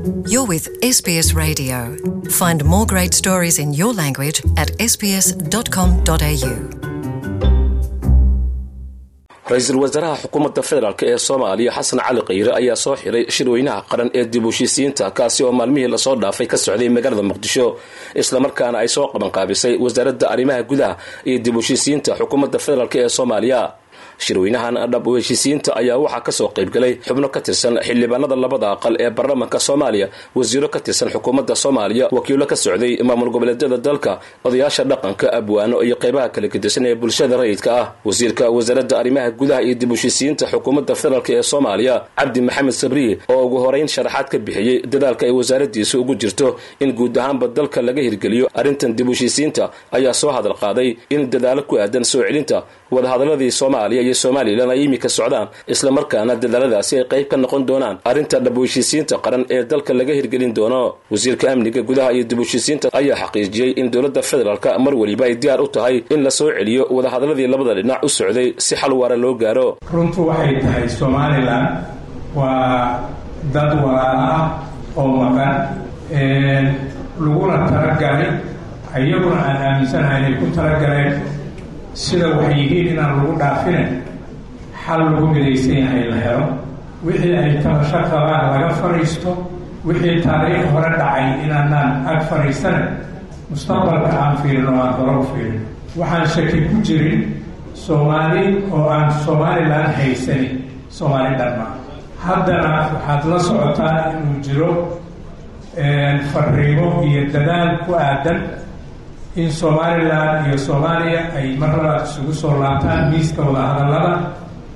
You're with SBS Radio. Find more great stories in your language at sbs.com.au. ra-iisul wasaaraha xukuumadda federaalk ee soomaaliya xasan cali khayre ayaa soo xiray shirweynaha qaran ee dib u heshiisiyiinta kaasi oo maalmihii lasoo dhaafay ka socday magaalada muqdisho islamarkaana ay soo qabanqaabisay wasaaradda arrimaha gudaha iyo dib u heshiisiyiinta xukuumadda federaalk ee soomaaliya shirweynahan dhab u heshiisiyiinta ayaa waxaa kasoo qaybgalay xubno ka tirsan xildhibaanada labada aqal ee baarlamaanka soomaaliya wasiiro ka tirsan xukuumadda soomaaliya wakiilo ka socday maamul goboleedyada dalka odayaasha dhaqanka abwaano iyo qeybaha kala gedisan ee bulshada rayidka ah wasiirka wasaaradda arrimaha gudaha iyo dib u heshiisiyiinta xukuumadda federaalk ee soomaaliya cabdi maxamed sabriye oo ugu horeyn sharaxaad ka bixiyey dadaalka ay wasaaradiisu ugu jirto in guud ahaanba dalka laga hirgeliyo arrintan dib u heshiisiyiinta ayaa soo hadal qaaday in dadaalo ku aadan soo celinta wadahadaladii soomaaliya iyo somalilan ay imika socdaan islamarkaana dadaaladaasi ay qayb ka noqon doonaan arrinta dhab u heshiisiinta qaran ee dalka laga hirgelin doono wasiirka amniga gudaha iyo dib u heshiisiinta ayaa xaqiijiyey in dowladda federaalk mar weliba ay diyaar u tahay in la soo celiyo wadahadaladii labada dhinac u socday si xal waara loo gaaro runtu waxay tahay somalilan waa dad walaalo ah oo maqan laguna talagalay iyaguna aan aaminsanahay inay ku talagaleen sida waxay yihiin inaan lagu dhaafine xal lagu midaysan yahay la helo wixii ay tabasho qabaan laga fadhiisto wixii taariikh hore dhacay inaanaan ag fadhiisane mustaqbalka aan fiirin oo aan hore u fiirin waxaan shaki ku jirin soomaali oo aan somalilan haysanin soomaali dhanma haddana waxaad la socotaa inuu jiro fariimo iyo dadaal ku aadan in somalilan iyo soomaaliya ay mar labaad isugu soo laabtaan miiska wadahadallada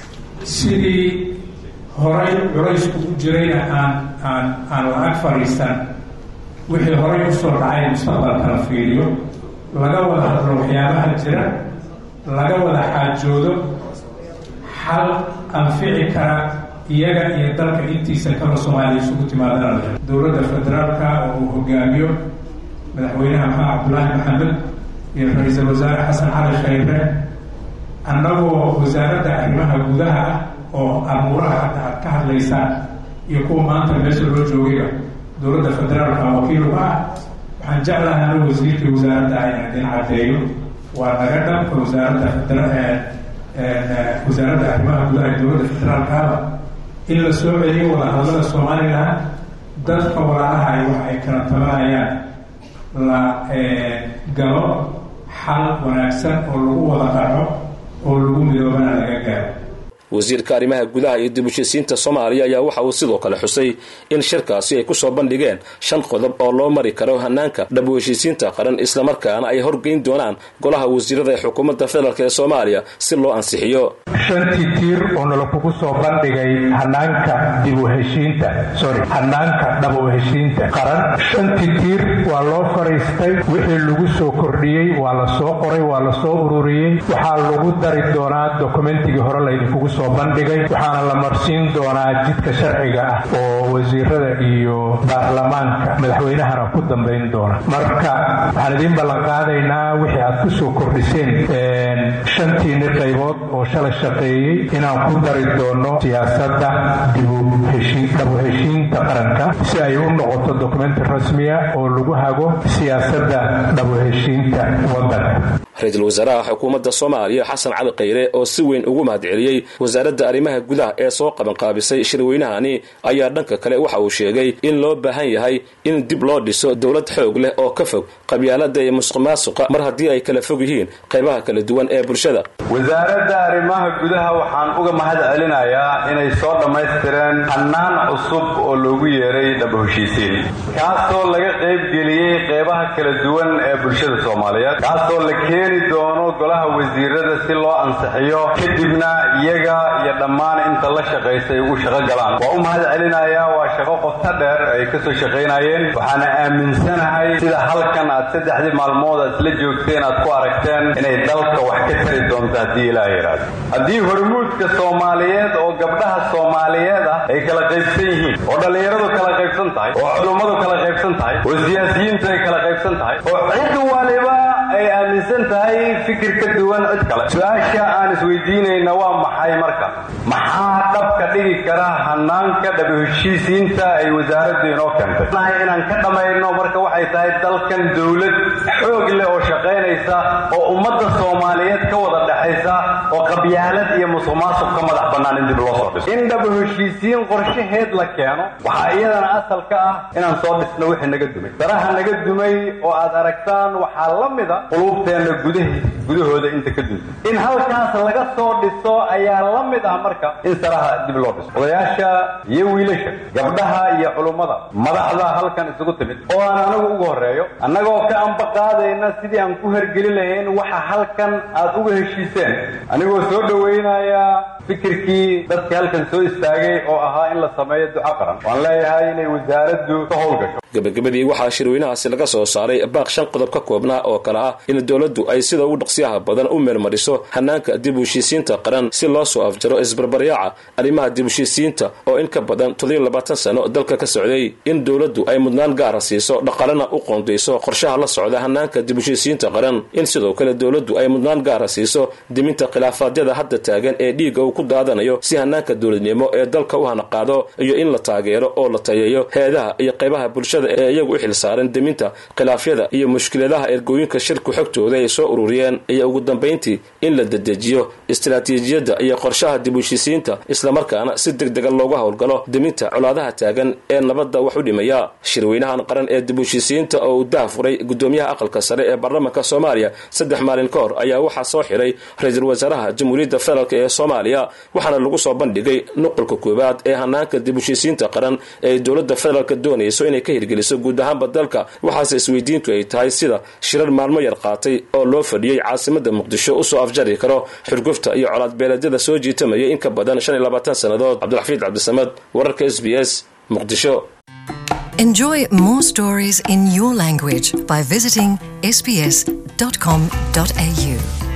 sidii horay culaysku u jirayna aan aan aan la-ag fadhiisan wixii horay usoo dhacay mustaqbalka la fiiriyo laga wada hadlo waxyaabaha jira laga wada xaajoodo xal anfici kara iyaga iyo dalka intiisa kala soomaaliya isugu timaadana dowladda federaalka oo uu hogaamiyo madaxweynaha maxamed cabdulaahi maxamed iyo ra-iisul wasaare xasan cali khayre annagoo wasaaradda arrimaha gudaha ah oo amuuraha hadda aad ka hadlaysaan iyo kuwa maanta meesha loo joogayba dowladda federaalka wakiiluga ah waxaan jeclahay anu wasiirkii wasaaradda ah inaan idin caddeeyo waa naga dhanka wasaaradda wasaaradda arrimaha gudaha ee dowladda federaalkaaba in la soo celiyo wadahadlada somalilan dadka walaalaha ay wax ay kala tabanayaan la galo xal wanaagsan oo lagu wada qaco oo lagu midoobana laga gaaro wasiirka arrimaha gudaha iyo dib u heshiisiinta soomaaliya ayaa waxa uu sidoo kale xusay in shirkaasi ay kusoo bandhigeen shan qodob oo loo mari karo hanaanka dhab u heshiisiinta qaran islamarkaana ay horgeyn doonaan golaha wasiirada ee xukuumadda federaalk ee soomaaliya si loo ansixiyo shantii tiir oo nala kugu soo bandhigay hanaanka dib u heshiinta sorry hanaanka dhab u heshiinta qaran shantii tiir waa loo fadhiistay wixii lagu soo kordhiyey waa la soo qoray waa la soo ururiyey waxaa lagu dari doonaa dokumentigii hore laydinkugu soo bandhigay waxaana la marsiin doonaa jidka sharciga ah oo wasiirada iyo baarlamaanka madaxweynahana ku dambayn doona marka waxaan idiin ballanqaadaynaa wixii aad ku soo kordhiseen shantiini qaybood oo shalay shaqeeyey inaan ku dari doono siyaasadda dhabu heshiinta qaranka si ay u noqoto dokumenti rasmiya oo lagu hago siyaasadda dhabu heshiinta waddanka ra-iisul wasaaraha xukuumadda soomaaliya xasan cali khayre oo si weyn ugu mahadceliyey wasaaradda arrimaha gudaha ee soo qabanqaabisay shirweynahani ayaa dhanka kale waxa uu sheegay in loo baahan yahay in dib loo dhiso dowlad xoog leh oo ka fog qabyaalada iyo musuq maasuqa mar haddii ay kala fog yihiin qaybaha kala duwan ee bulshada wasaaradda arrimaha gudaha waxaan uga mahad celinayaa inay soo dhammaystireen hannaan cusub oo loogu yeeray dhaba heshiisiin kaasoo laga qaybgeliyey qeybaha kala duwan ee bulshada soomaaliyeed kaasoo la keeni doono golaha wasiirada si loo ansixiyo kadibna iyaga iyo dhammaan inta la shaqaysay u shaqo galaan waa u mahad celinayaa waa shaqo qofta dheer ay ka soo shaqaynayeen waxaana aaminsanahay sida halkan aad saddexdii maalmood aad isla joogteen aad ku aragteen inay dalka wax ka tari doonto haddii ilaah yidhaahdo haddii hormuudka soomaaliyeed oo gabdhaha soomaaliyeed ah ay kala qaybsan yihiin oo dhallinyaradu kala qaybsan tahay oo culummadu kala qaybsan tahay oo siyaasiyiintu ay kala qaybsan tahay oo cid waliba ay aaminsan tahay fikir ka duwan cid kale su-aasha aan isweydiinayna waa maxay marka maxaa dhabka dhigi kara hanaanka dhab heshiisiinta ay wasaaraddu inoo keentay inaan ka dhammayno marka waxay tahay dalkan dowlad xoog leh oo shaqaynaysa oo ummadda soomaaliyeed ka wada dhexaysa oo qabyaalad iyo musuq maasuq ka madax bannaan in dib loo soo dhiso in dhab heshiisiin qorshaheed la keeno waxaa iyadana asal ka ah inaan soo dhisno wixii naga dumay daraha naga dumay oo aad aragtaan waxaa la mida quluubteenna gudahi gudahooda inta ka dunta in halkaas laga soo dhiso ayaa la mid ah marka in saraha dib loo dhiso odayaasha iyo wiilasha gabdhaha iyo culummada madaxda halkan isugu timid oo aan anagu ugu horreeyo annagoo ka amba qaadayna sidii aan ku hergeli lahayn waxa halkan aad uga heshiiseen anigoo soo dhowaynaya fikirkii dadka halkan soo istaagay oo ahaa in la sameeyo duco qaran waan leeyahay inay wasaaraddu ka howlgasho gabagabadii waxaa shirweynahaasi laga soo saaray baaq shan qodob ka koobnaa oo kale ah in dowladdu ay sida ugu dhaqsiyaha badan u meelmariso hanaanka dib u heshiisiinta qaran si loo soo afjaro isbarbaryaaca arrimaha dib u heshiisiinta oo in ka badan toddobiyo labaatan sano dalka ka socday in dowladdu ay mudnaan gaara siiso dhaqalena u qoondayso qorshaha la socda hanaanka dib u heshiisiinta qaran in sidoo kale dowladdu ay mudnaan gaara siiso diminta khilaafaadyada hadda taagan ee dhiigga uu ku daadanayo si hanaanka dowladnimo ee dalka u hanaqaado iyo in la taageero oo la tayeeyo heedaha iyo qaybaha bulshada ee iyagu u xil saaran deminta khilaafyada iyo mushkiladaha ergooyinka shirku xogtooda ay soo ururiyeen iyo ugu dambayntii in la dedejiyo istaraatiijiyadda iyo qorshaha dib u heshiisiinta islamarkaana si deg dega looga howlgalo deminta colaadaha taagan ee nabadda wax u dhimaya shirweynahan qaran ee dib u heshiisiinta oo uu daha furay gudoomiyaha aqalka sare ee baarlamaanka soomaaliya saddex maalin ka hor ayaa waxaa soo xiray ra-iisul wasaaraha jamhuuriyadda federaalk ee soomaaliya waxaana lagu soo bandhigay nuqulka koowaad ee hanaanka dib u heshiisiinta qaran ee dowladda federaalk doonayso inay ka hirgeliso guud ahaanba dalka waxaase isweydiintu ay tahay sida shirar maalmo yar qaatay oo loo fadhiyey caasimada muqdisho usoo afjari karo xurgufta iyo colaad beeleedyada soo jiitamaya in ka badan shan iyo labaatan sannadood cabdulxafiid cabdisamad wararka s b s muqdisho Enjoy more stories in your language by visiting sbs.com.au.